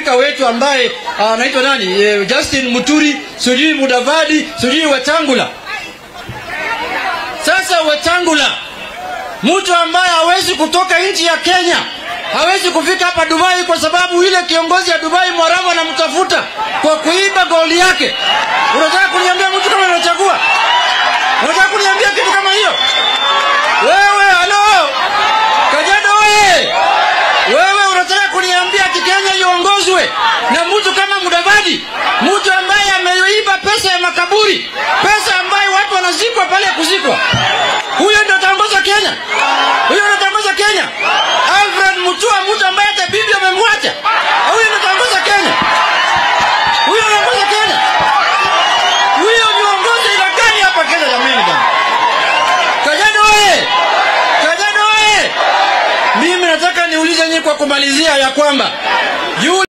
Spika wetu ambaye anaitwa nani e, Justin Muturi, sijui Mudavadi, sijui Wetangula. Sasa Wetangula, mtu ambaye hawezi kutoka nchi ya Kenya, hawezi kufika hapa Dubai kwa sababu ile kiongozi ya Dubai Mwarabu anamtafuta kwa kuiba goli yake. Unataka kuniambia mtu kama anachagua? Unataka kuniambia kitu kama hiyo? Wewe halo, Kajiado wewe, wewe unataka kuniambia ati Kenya iongozwe na mtu kama Mudavadi, mtu ambaye ameiba pesa ya makaburi, pesa ambayo watu wanazikwa pale ya kuzikwa? Huyo ndio ataongoza Kenya? Huyo ndio ataongoza Kenya? Alfred Mutua, mtu ambaye hata bibi amemwacha, huyo ndio ataongoza Kenya? Huyo anaongoza Kenya? Huyo ni uongozi ila gani hapa Kenya jamani bwana? Kajiado wewe! Kajiado wewe! Mimi nataka niulize nyinyi kwa kumalizia ya kwamba yule